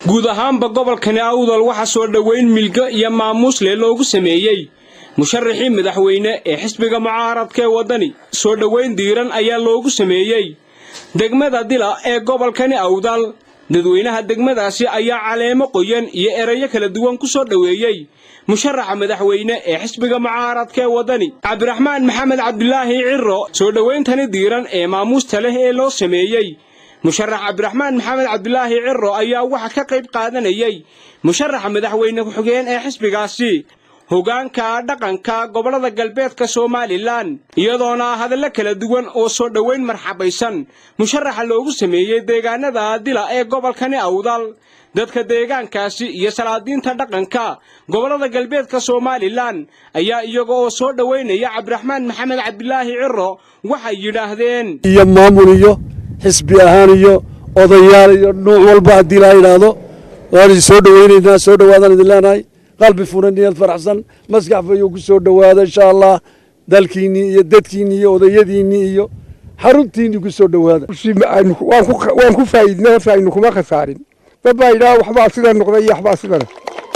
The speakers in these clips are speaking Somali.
guud ahaanba gobolkani awdal waxaa soo dhoweyn milgo iyo maamuusle loogu sameeyey musharaxii madaxweyne ee xisbiga mucaaradka ee waddani soo dhoweyn diiran ayaa loogu sameeyey degmada dila ee gobolkani awdal dadweynaha degmadaasi ayaa caleemo qoyan iyo erayo kala duwan ku soo dhoweeyey musharaxa madaxweyne ee xisbiga mucaaradka ee waddani cabdiraxmaan maxamed cabdilaahi ciro soo dhowayntani diiran ee maamuusta leh ee loo sameeyey musharax cabdiraxmaan maxamed cabdilaahi ciro ayaa waxa ka qayb qaadanayey musharaxa madaxweyne ku-xigeen ee xisbigaasi hogaanka dhaqanka gobollada galbeedka somalilan iyadoona hadallo kala duwan oo soo dhoweyn marxabaysan musharaxa loogu sameeyey deegaanada dila ee gobolkani awdal dadka deegaankaasi iyo salaadiinta dhaqanka gobollada galbeedka somalilan ayaa iyaga oo soo dhoweynaya cabdiraxmaan maxamed cabdilaahi ciro waxay yidhaahdeen iyo maamul iyo xisbi ahaan iyo odayaal iyo nuuc walba haddii la yidhaahdo waan idin soo dhoweynaynaa soo dhowaadaan idin leenahay qalbi furan niyad faraxsan maskax fayuu ku soo dhowaada insha allah dalkiinnii iyo dadkiinnii iyo odayadiinnii iyo xaruntiinnii ku soo dhowaada waan ku faa'iidnay horta aynu kuma khasaarin dad baa yidhaha waxbaa sida noqday iyo waxbaa sidana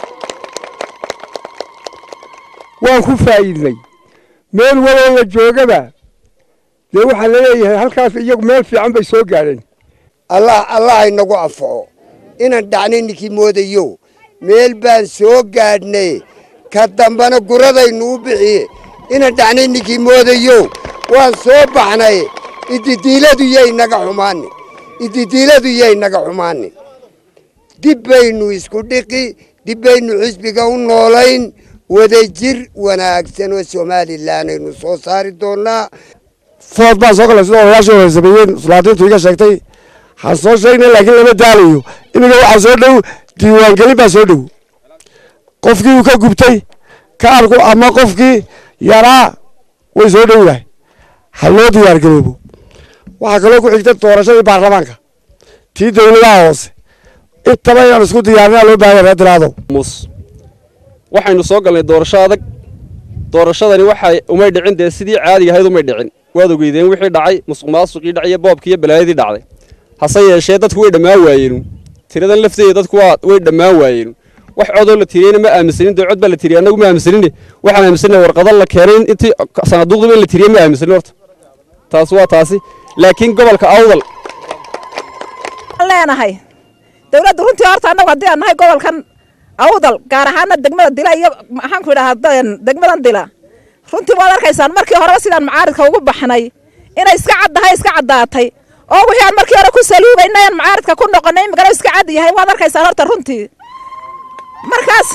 waan ku faa'iidnay meel waloo la joogaba dee waxaa laleeyahay halkaas iyagu meel fiican bay soo gaadheen allah allah inagu anfaco inaan dhacnay ninkii moodayo meel baan soo gaadhnay ka dambana guradaynu u bixiye inaan dhacnay ninkii moodayo waan soo baxnay ididiiladu yay naga xumaani ididiiladu yay naga xumaani dib baynu isku dhiqi dib baynu xisbiga u noolayn wadajir wanaagsan oo somalilan aynu soo saari doonnaa food baan soo galay sida odayaashii hore sameeyeen sulaadiintu iga sheegtay waxaan soo sheegnay laakiin lama daalayo iminka waxaa soo dhow diiwaangelin baa soo dhow qofkii uu ka gubtay kaarku ama qofkii yaraa way soo dhowdahay ha loo diyaargaroobo waxaa kaloo ku xigta doorashadii baarlamaanka tii dowladaha hoose intaba inaan isku diyaarinaa loo baahanya reer diraado mus waxaynu soo galnay doorasho adag doorashadani waxay umay dhicin dee sidii caadiga ahayd umay dhicin waad ogeydeen wixii dhacay musuq maasuqii dhacay iyo boobkii iyo balaayadii dhacday hase yeeshee dadku way dhammaan waayeenu tiradan lafteeda dadku waa way dhammaan waayeenu wax codoo la tiriyeyna ma aaminsanin dee cod baa la tiriyey annagu ma aaminsanin waxaan aaminsanay warqado la keenay intii sanaaduuqdiba in la tiriyey ma aaminsanin horta taasi waa taasi laakiin gobolka awdal leenahay dawladdu runtii horta annagu haddii aan nahay gobolkan awdal gaar ahaana degmada dila iyo maxaanku idhahaa degmadan dila runtii waad arkaysaan markii horeba sidaan macaaridka ugu baxnay inay iska caddahay iska caddaatay oo wixii aan markii hore ku saluubaynay aan macaaridka ku noqonay imikana iska cad yahay waad arkaysaan horta runtii markaas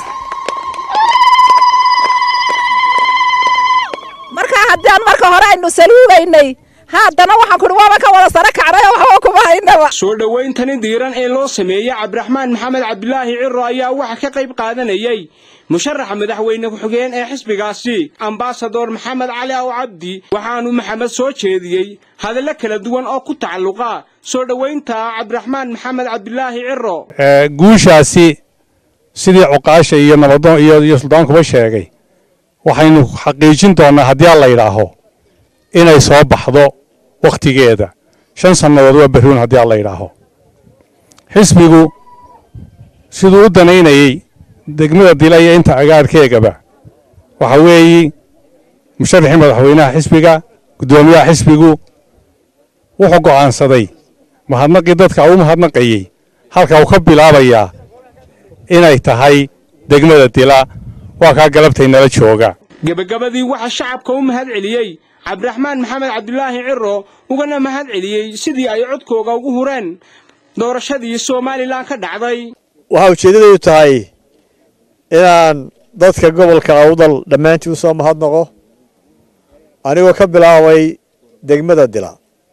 markaa haddii aan marka hore aynu saluubaynay haddana waxaan kuhi waaba ka wada sare kacday oo waxba kuma haynaba soo dhowayntani diiran ee loo sameeyey cabdiraxmaan maxamed cabdilaahi ciro ayaa waxa ka qayb qaadanayey musharaxa madaxweyne ku-xigeen ee xisbigaasi ambasador maxamed cali aw cabdi waxaanu maxamed soo jeediyey hadallo kala duwan oo ku tacalluqa soo dhowaynta cabdiraxmaan maxamed cabdilaahi ciro guushaasi sidii cuqaasha iyo nabadoon iyo suldaankuba sheegay waxaynu xaqiijin doonnaa haddii aan la yidhaaho inay soo baxdo wakhtigeeda shan sannadood waa berruun haddii aan la yidhaaho xisbigu siduu u danaynayey degmada dila iyo inta agaadhkeegaba waxa weeyi musharaxii madaxweynaha xisbiga guddoomiyaha xisbigu wuxuu go'aansaday mahadnaqii dadka uu mahadnaqayey halka uu ka bilaabayaa inay tahay degmada dila waa kaa galabtay nala jooga gebagabadii waxaa shacabka u mahad celiyey cabdiraxmaan maxamed cabdilaahi ciro ugana mahad celiyey sidii ay codkooga ugu hureen doorashadii somalilan ka dhacday waxaa ujeeddadaydu tahay inaan dadka gobolka awdal dhammaantii u soo mahadnaqo anigoo ka bilaabay degmada dila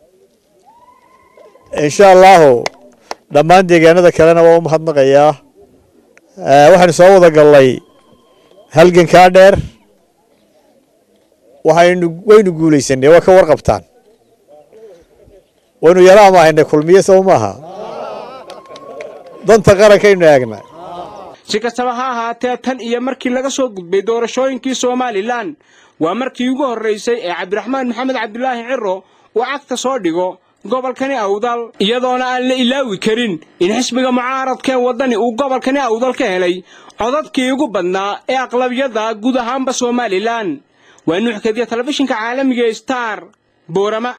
insha allaahu dhammaan deegaanada kalena waa u mahadnaqayaa waxaynu soo wada gallay halgankaa dheer waxaynu waynu guulaysanay waa ka warqabtaan waynu yara amaahaynay kulmiye sow maaha danta qarankaynu eegnay si kastaba ha ahaatee tan iyo markii laga soo gudbay doorashooyinkii somalilan waa markii ugu horraysay ee cabdiraxmaan maxamed cabdilaahi ciro uu cagta soo dhigo gobolkani awdal iyadoona aan la ilaawi karin in xisbiga mucaaradkee waddani uu gobolkani awdal ka helay codadkii ugu badnaa ee aqlabiyadda guud ahaanba somalilan waa nuuxkadiya telefishinka caalamiga star boorama